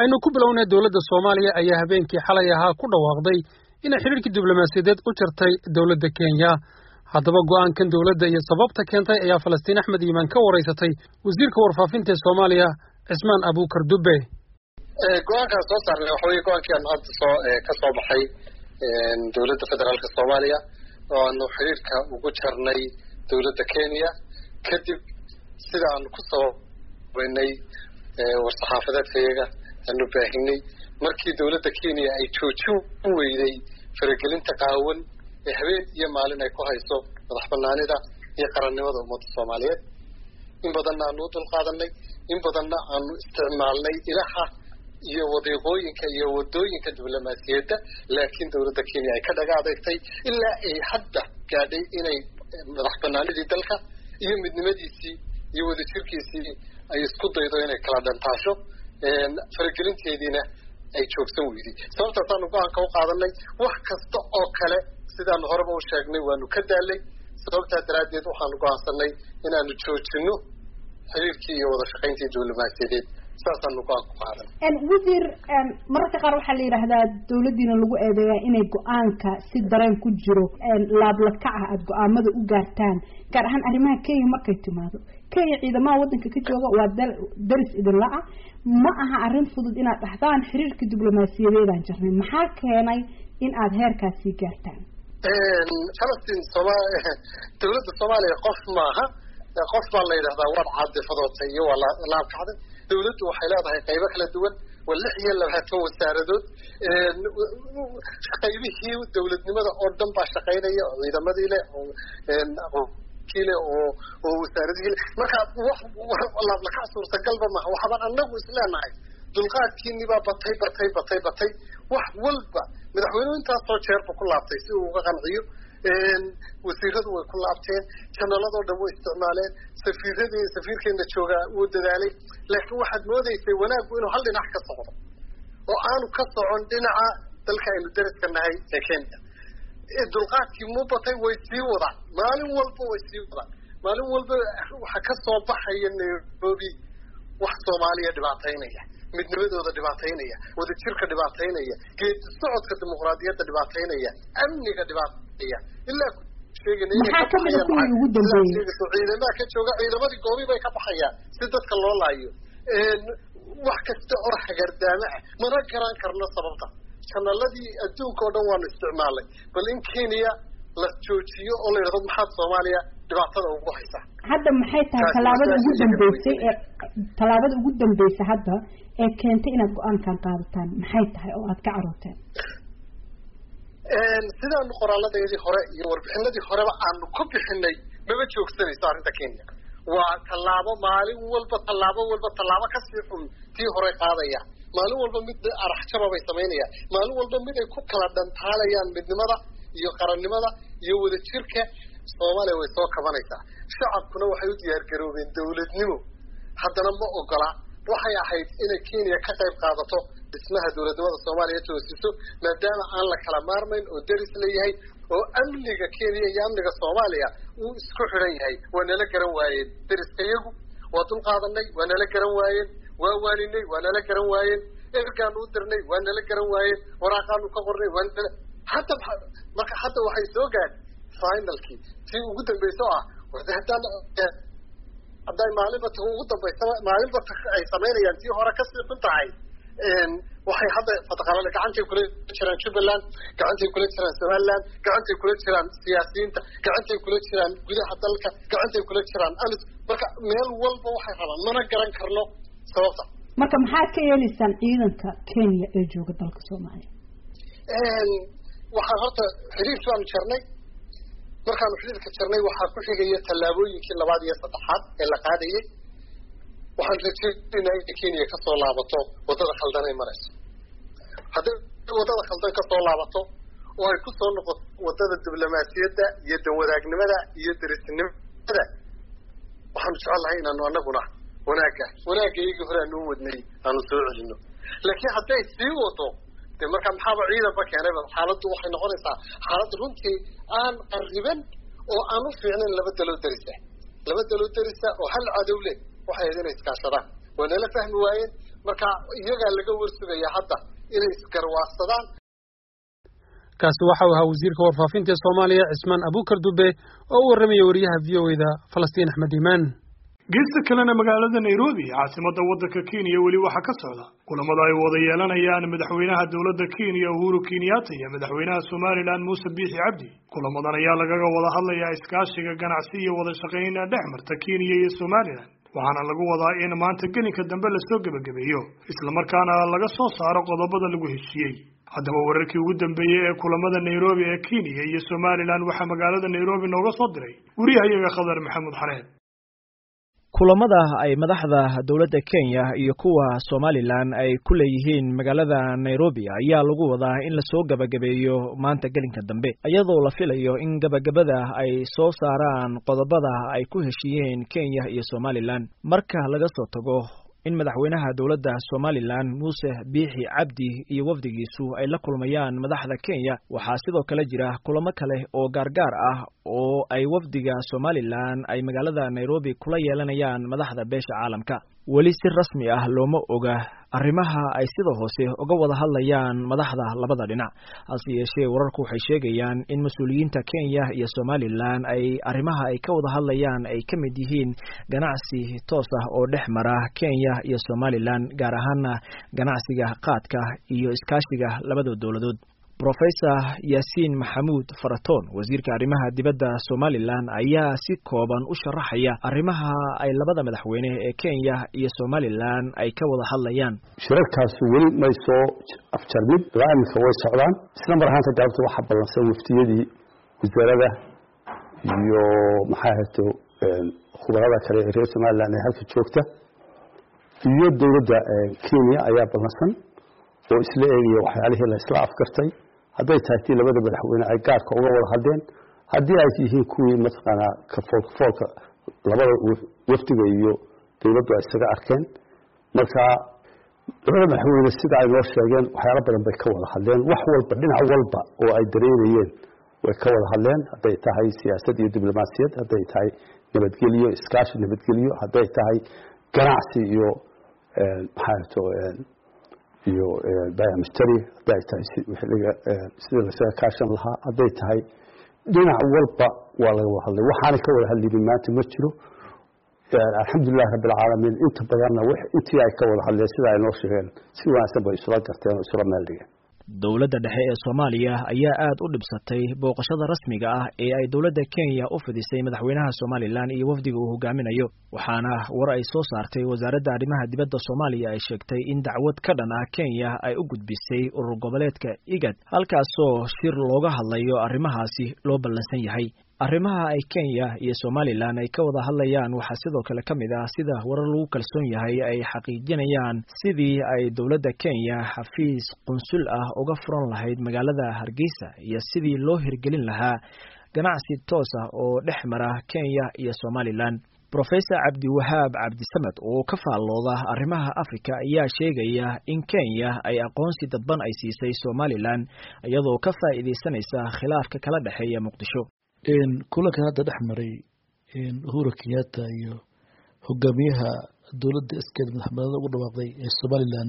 aynu ku bilownay dowladda soomaaliya ayaa habeenkii xalay ahaa ku dhawaaqday inay xidhiirkii diblomaasiyadeed u jartay dowladda kenya haddaba go'aankan dowladda iyo sababta keentay ayaa falastiin axmed iimaan ka waraysatay wasiirka warfaafinta ee soomaaliya cismaan abuukar dubbe go-aankaan soo saarnay waxa weye go-aankii aan hadda soo ka soo baxay dowladda federaalka soomaaliya oo aanu xidhiirka ugu jarnay dowladda kenya kadib sida aanu ku sababaynay war-saxaafadeedkayaga aanu baahinay markii dowladda kenya ay joojin u weyday faragelinta qaawan ee habeen iyo maalin ay ku hayso madax banaanida iyo qarannimada ummadda soomaaliyeed in badanna aanu u dulqaadanay in badanna aanu isticmaalnay ilaha iyo wadiiqooyinka iyo wadooyinka diblomaasiyadda laakiin dowladda kenya ay ka dhaga adeegtay ilaa ay hadda gaadhay inay madax banaanidii dalka iyo midnimadiisii iyo wadajirkiisii ay isku daydo inay kala dhantaasho faragelinteediina ay joogsan weyday sababtaasaanu go-aanka u qaadanay wax kasta oo kale sidaanu horeba u sheegnay waanu ka daalay sababtaa daraaddeed waxaanu go-aansanay inaanu joojino xiriirkii iyo wada shaqayntii diblomaasiyadeed saasaanu go-aan ku qaadan wasiir mararka qaar waxaa la yidhaahdaa dawladdiina lagu eedeeyaa inay go-aanka si dareen ku jiro laablakac ah aada go-aamada u gaartaan gaar ahaan arrimaha kenya markay timaado kenya ciidamaha waddanka ka jooga waa daris idinla ah ma aha arrin fudud inaad dhahdaan xiriirka diblomaasiyadeedaan jarnay maxaa keenay in aada heerkaasii gaartaan falastiin sooma dawladda soomaaliya qof maaha qof baa la yidhahdaa waad caadifadootay iyo waa laabkacday dawladdu waxay leedahay qaybo kala duwan waa lix iyo labaatan wasaaradood qaybihii dawladnimada oo dhan baa shaqaynaya oo ciidamadii leh oo kile oo oo wasaaradihii leh marka wax laablakac suurtagalba maaha waxbaan anagu isleenahay dulqaadkiinii baa batay batay batay batay wax walba madaxweynuhu intaasoo jeerba ku laabtay si uu uga qanciyo wasiiradu way ku laabteen janaladoo dhan way isticmaaleen safiiradii safiirkeena joogaa wuu dadaalay laakiin waxaad moodaysay wanaaggu inuu hal dhinac ka socdo oo aanu ka socon dhinaca dalka aynu dariska nahay ee kenya dulqaadkii mu batay way sii wadaan maalin walba way sii wadaan maalin walba waxaa ka soo baxaya nairobi wax soomaaliya dhibaataynaya midnimadooda dhibaataynaya wadajirka dhibaataynaya geedi socodka dimuqraadiyadda dhibaataynaya amniga dhibaateeya ilaa maxaa kamida kuwii ugu dambeeyey ciidamaha ka jooga ciidamadii goobi bay ka baxayaan si dadka loo laayo wax kasta oo hagardaamo ah mana garan karno sababta janaladii adduunka oo dhan waanu isticmaalnay bal in kenya la joojiyo oo la yidhahdo maxaad soomaaliya dhibaatada ugu haysaa hadda maxay tahay tallaabada ugu dambeysay ee tallaabada ugu dambeysay hadda ee keentay inaad go-aankan qaadataan maxay tahay oo aad ka carooteen sidaanu qoraaladayadii hore iyo warbixinadii horeba aanu ku bixinay mama joogsanayso arrinta kenya waa tallaabo maalin walba tallaabo walba tallaabo kasii xun tii hore qaadaya maalin walba mid araxjaba bay samaynayaan maalin walba mid ay ku kala dhantaalayaan midnimada iyo qarannimada iyo wadajirka soomaaliya way soo kabanaysaa shacabkuna waxay u diyaargaroobeen dawladnimo haddana ma ogola waxay ahayd inay kenya ka qayb qaadato dhismaha dowladnimada soomaaliya toosiso maadaama aan la kala maarmayn oo deris leeyahay oo amniga kenya iyo amniga soomaaliya uu isku xidhan yahay waa nala garan waayeen deriska iyagu waa dul qaadanay waa nala garan waayeen waa waaninay waa nala garan waayeen ergaanu u dirnay waa nala garan waayeen waraaqaanu ka qornay waa nala hadda marka hadda waxay soo gaadhay finalkii tii ugu dambaysa oo ah warda haddaan hadday maalinba ta ugu dambaysa maalinba ta ay samaynayaan tii hore kasii xun tahay waxay hadda fataqalale gacantay kula jiraan jubbaland gacantay kula jiraan somaliland gacantay kula jiraan siyaasiyiinta gacantay kula jiraan gudaha dalka gacantay kula jiraan amis marka meel walba waxay rabaan mana garan karno sababta marka maxaad ka yeelaysaan ciidanka kenya ee jooga dalka soomaaliya waxaan horta xiriirki baanu jarnay markaanu xiriirka jarnay waxaa ku xigaya tallaabooyinkii labaad iyo saddexaad ee la qaadayay waxaan rajaynaynaa inay kenya kasoo laabato waddada khaldan ay marayso hadday waddada khaldan kasoo laabato oo ay kusoo noqoto waddada diblomaasiyadda iyo danwadaagnimada iyo derisnimada waxaanu jecelnahay inaanu anaguna wanaagga wanaagga iyagii hore aanu u wadnay aanu soo celino laakiin hadday sii wado de marka maxaaba ciidanba keenayba xaaladdu waxay noqonaysaa xaalad runtii aan qariban oo aan u fiicnayn laba daloo derisa laba daloo derisa oo hal cadow leh waxay ahayd inay iskaashadaan waa nala fahmi waayeen marka iyagaa laga warsugaya hadda inay isgarwaadsadaan kaasi waxa uu ahaa wasiirka warfaafinta ee soomaaliya cismaan abukar dube oo u warramaya wariyaha v o eda falastiin axmed iimaan geesta kalena magaalada nairobi caasimadda waddanka kenya weli waxaa ka socda kulamada ay wada yeelanayaan madaxweynaha dowladda kenya uhuru kenyatta iyo madaxweynaha somalilan muuse biixi cabdi kulamadan ayaa lagaga wada hadlayaa iskaashiga ganacsi iyo wada shaqayn dhex marta kenya iyo somalilan waxaana lagu wadaa in maanta gelinka dambe lasoo gebagabeeyo islamarkaana laga soo saaro qodobada lagu heshiiyey haddaba wararkii ugu dambeeyey ee kulamada nairobi ee kenya iyo somalilan waxaa magaalada nairobi nooga soo diray wariyahayaga khadar maxamuud xareed kulamada ay madaxda dowladda kenya iyo kuwa somalilan ay ku leeyihiin magaalada nairobi ayaa lagu wadaa in lasoo gebagabeeyo maanta gelinka dambe iyadoo la filayo in gebagabada ay soo saaraan qodobada ay ku heshiiyeen kenya iyo somalilan marka laga soo tago in madaxweynaha dowladda somalilan muuse biixi cabdi iyo wafdigiisu ay la kulmayaan madaxda kenya waxaa sidoo kale jira kulamo kale oo gaargaar ah oo ay wafdiga somalilan ay magaalada nairobi kula yeelanayaan madaxda beesha caalamka weli si rasmi ah looma oga arrimaha ay sida hoose uga wada hadlayaan madaxda labada dhinac hase yeeshee wararku waxay sheegayaan in mas-uuliyiinta kenya iyo somalilan ay arrimaha ay ka wada hadlayaan ay ka mid yihiin ganacsi toos ah oo dhex mara kenya iyo somalilan gaar ahaana ganacsiga qaadka iyo iskaashiga labada dowladood rofesor yaasiin maxamuud faratoon wasiirka arrimaha dibadda somalilan ayaa si kooban u sharaxaya arrimaha ay labada madaxweyne ee kenya iyo somalilan ay ka wada hadlayaan shirarkaas weli may soo afjarmin ilaa iminka way socdaan isla mar ahaanta galabta waxaa ballansan waftiyadii wasaarada iyo maxaa hato khubarada kale ee reer somalilan ee halka joogta iyo dowladda kenya ayaa ballansan oo isla eegaya waxyaalihii la isla afgartay hadday tahay tii labada madaxweyne ay gaarka uga wada hadleen haddii ay yihiin kuwii mataqaanaa kafoolkafoolka labada wafdiga iyo dowladdu ay isaga arkeen marka labada madaxweyne sida ay noo sheegeen waxyaalo badan bay ka wada hadleen wax walba dhinac walba oo ay dareerayeen way ka wada hadleen hadday tahay siyaasad iyo diblomaasiyad hadday tahay nabadgelyo iskaashi nabadgelyo hadday tahay ganacsi iyo maxaato iyo bamstary hadday tahay sidii lasaga kaashan lahaa hadday tahay dhinac walba waa laga wada hadlay waxaanay ka wada hadlinin maanta ma jiro alxamdulilahi rabbi alcaalamiin inta badanna intii ay ka wada hadleen sida ay noo sheegeen si wanaagsan bay isula garteen oo isula meel dhigeen dowladda dhexe ee soomaaliya ayaa aad u dhibsatay booqashada rasmiga ah ee ay dowladda kenya u fidisay madaxweynaha somalilan iyo wafdiga uu hogaaminayo waxaana war ay soo saartay wasaaradda arrimaha dibadda soomaaliya ay sheegtay in dacwad ka dhan ah kenya ay u gudbisay urur goboleedka igad halkaasoo shir looga hadlayo arrimahaasi loo ballansan yahay arrimaha ay kenya iyo somalilan ay ka wada hadlayaan waxaa sidoo kale ka mid ah sida warar lagu kalsoon yahay ay xaqiijinayaan sidii ay dowladda kenya xafiis qunsul ah uga furan lahayd magaalada hargeysa iyo sidii loo hirgelin lahaa ganacsi toos ah oo dhex mara kenya iyo somalilan rofesor cabdiwahaab cabdisamed oo ka faallooda arrimaha africa ayaa sheegaya in kenya ay aqoonsi dadban ay siisay somalilan iyadoo ka faa'iidaysanaysa khilaafka kala dhexeeya muqdisho kulankan hadda dhex maray uhuru kenyatta iyo hogaamiyaha dowladda iskeed madaxbanada ugu dhawaaqday ee somalilan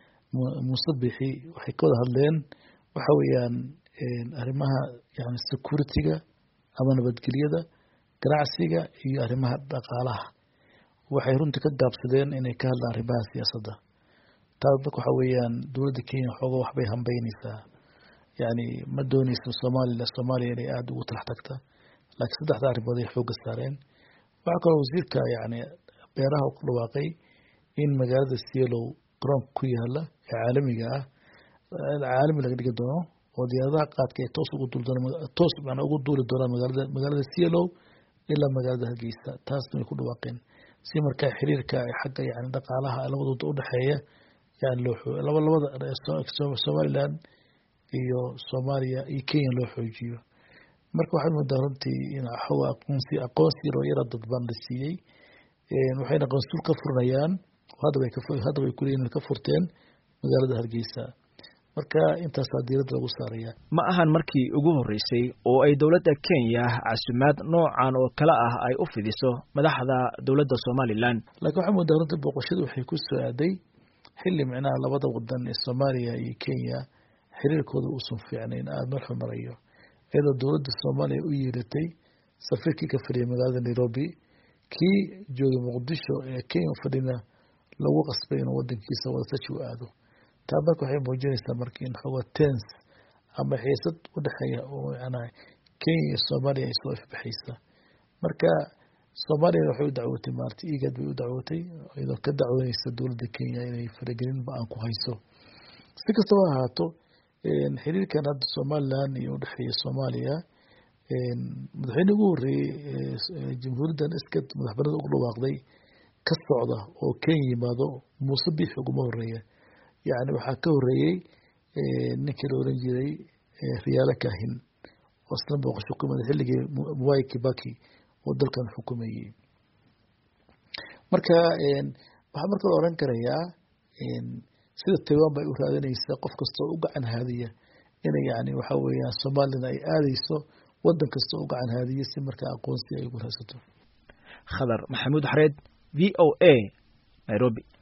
muuse bixi waxay ka wada hadleen waxa weeyaan arrimaha yani security-ga ama nabadgelyada ganacsiga iyo arrimaha dhaqaalaha waxay runtii ka gaabsadeen inay ka hadlaan arrimaha siyaasadda taas dadka waxa weeyaan dowladda kenya xooga waxbay hambeyneysaa yani ma dooneysa soomaliya soomaaliya inay aada ugu talax tagta laakiin saddexda arrimood ay xoogga saareen waxaa kaloo wasiirka yani beeraha ku dhawaaqay in magaalada sielow garoonka ku yaala ee caalamiga ah caalami laga dhigi doono oo diyaaradaha qaadka ay toos ugu duuli doonaan toos macnaa ugu duuli doonaan magaalada magaalada sielow ilaa magaalada hargeysa taasna way ku dhawaaqeen si markaa xiriirka xagga yani dhaqaalaha labadooda udhexeeya yani loo laba labada somaliland iyo soomaaliya iyo kenya loo xoojiyo marka waxaad moodaa runtii in aqoonsi aqoonsi yaroo yara dadban la siiyey waxayna qansuul ka furanayaan haddaba haddaba ay kuleeyihin ka furteen magaalada hargeysa marka intaasaa diiradda lagu saaraya ma ahan markii ugu horreysay oo ay dowladda kenya casumaad noocan oo kale ah ay u fidiso madaxda dowladda somalilan laakiin waxaa moodaa runtii booqashadu waxay ku soo aaday xilli micnaha labada wadan ee soomaaliya iyo kenya xiriirkooda uusan fiicnayn aada meel xumarayo iyadoo dowladda soomaaliya u yeelatay safiirkii ka fadhiyay magaalada nairobi kii joogay muqdisho ee kenya fadhina lagu qasbay inuu wadankiisa wadatashi u aado taa marka waxay muujinaysaa marka in xooga tens ama xiisad u dhexeeya oo macnaha kenya iyo soomaaliya ay soo ifbaxaysa marka soomaaliyana waxay u dacwootay maarata igad bay u dacwootay iyadoo ka dacwoonaysa dowladda kenya inay faragelin ba-aan ku hayso si kastaba ahaato xiriirkan hadda somalilan iyo udhexeeya soomaaliya madaxweyne ugu horeeyey jamhuuriyaddan iska madaxbanida ugu dhawaaqday ka socda oo kenya yimaado muuse biix uguma horeeya yacni waxaa ka horeeyey ninkii la oran jiray riyaalo kahin oo isna booqasho ku yimaaday xilligii mwai kibaki oo dalkan xukumayey marka waxaa marka la oran karayaa sida taiwan bay u raadinaysaa qof kasta oo u gacan haadiya inay yani waxa weeyaan soomaalina ay aadeyso wadan kasta oo u gacan haadiya si markaa aqoonsi ay ugu raadsato khadar maxamuud xareed v o a nairobi